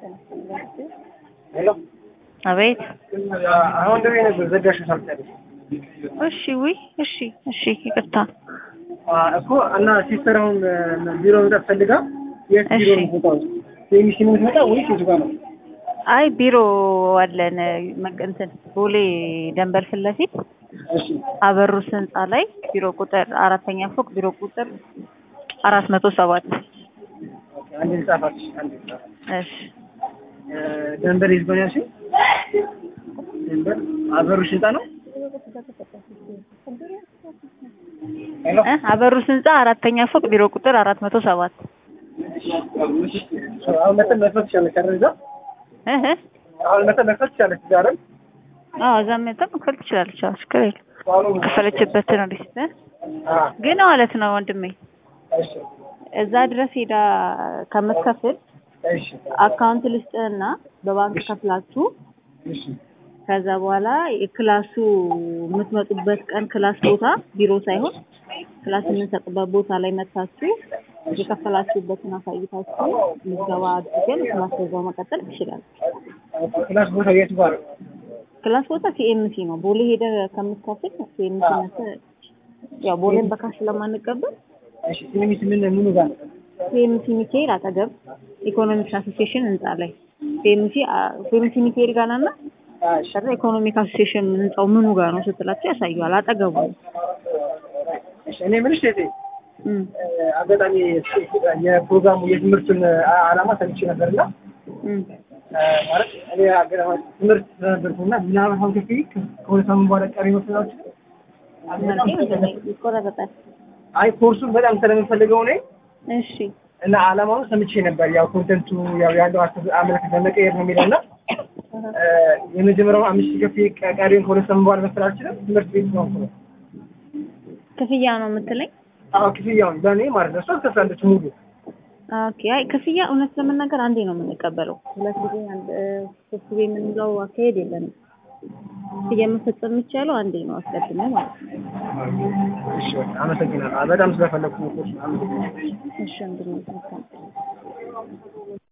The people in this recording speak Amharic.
ሄሎ አቤት። አሁን ደውዬ ነበር ዘጋሽው ሳልጨርስ እሺ፣ ውይ፣ እሺ፣ እሺ፣ ይቅርታ። እኮ እና ሲስተር አሁን ቢሮ መምጣት ፈልጋ የት ቢሮ እሺ። ነው የምትመጣው? የሚሲ ነው የምትመጣ ወይስ የቱ ጋር ነው? አይ ቢሮ አለን መቅ- እንትን ቦሌ ደንበል ፊት ለፊት እሺ አበሩስ ህንፃ ላይ ቢሮ ቁጥር አራተኛ ፎቅ ቢሮ ቁጥር አራት መቶ ሰባት ኦኬ፣ አንድ ልጻፋች አንድ ልጻፍ እሺ ደንበር ይዝበን ያልሽ ደንበር አበሩሽ ህንጻ ነው ሄሎ እ አበሩስ ህንፃ አራተኛ ፎቅ ቢሮ ቁጥር አራት መቶ ሰባት አሁን መተን መክፈት ትችላለች አይደል እዛ እህ እ አሁን መተን መክፈት ትችላለች እዛ አይደል አዎ እዛ መጠን መክፈል ትችላለች። አዎ ችግር የለም። ከፈለችበትን ሪስት አ ግን ማለት ነው ወንድሜ እሺ እዛ ድረስ ሄዳ ከምትከፍል እሺ አካውንት ልስጥህና በባንክ ከፍላችሁ እሺ ከዛ በኋላ የክላሱ የምትመጡበት ቀን ክላስ ቦታ ቢሮ ሳይሆን ክላስ የምንሰጥበት ቦታ ላይ መታችሁ የከፈላችሁበትን አሳይታችሁ ምዝገባ አድርገን ክላስ በዛው መቀጠል ትችላለች። ክላስ ቦታ የቱ ጋር ነው? ክላስ ቦታ ሲኤምሲ ነው። ቦሌ ሄደ ከምትከፍል ሲኤምሲ ነተ ያው ቦሌን በካሽ ስለማንቀበል እሺ ሲኒሚስ ምን ምኑ ጋር ነው? ሲኤምሲ ሚካኤል አጠገብ ኢኮኖሚክስ አሶሲዬሽን ህንጻ ላይ ሲኤምሲ ሲኤምሲ ሚካኤል ጋር ናና አ እሺ ከዛ ኢኮኖሚክ አሶሲዬሽን ህንጻው ምኑ ጋር ነው ስትላቸው ያሳዩዋል። አጠገቡ ነው። እሺ እኔ ምንሽ እህቴ እም። አጋጣሚ የፕሮግራሙ የትምህርቱን ዓላማ ሰምቼ ነበርና እም። ማለት እኔ አገራማ ትምህርት ስለነበርኩና ምናምን አሁን ከፊ ከሁለት ሳምንት በኋላ ቀሪ መስላዎች ይቆረጠጣል። አይ ኮርሱን በጣም ስለምፈልገው እኔ እሺ እና ዓላማውን ሰምቼ ነበር። ያው ኮንተንቱ ያው ያለው አስተሳሰብ አመለካከት ለመቀየር ነው የሚለው እና የመጀመሪያው አምስት ሺህ ከፊ ቀሪውን ከሁለት ሳምንት በኋላ መክፈል አልችልም። ትምህርት ቤት ነው ነው ክፍያ ነው የምትለኝ? አዎ ክፍያውን ለእኔ ማለት ነው። እሷ ትከፍላለች ሙሉ ኦኬ። አይ ክፍያ እውነት ለመናገር አንዴ ነው የምንቀበለው። ሁለት ጊዜ አንድ እ፣ ሶስት ጊዜ የምንለው አካሄድ የለንም። ክፍያ መፈጸም የሚቻለው አንዴ ነው አስቀድሞ ማለት ነው። እሺ በቃ አመሰግናለሁ። በጣም ስለፈለኩ ነው ኮርሱን አመሰግናለሁ። እሺ እንድንመጣ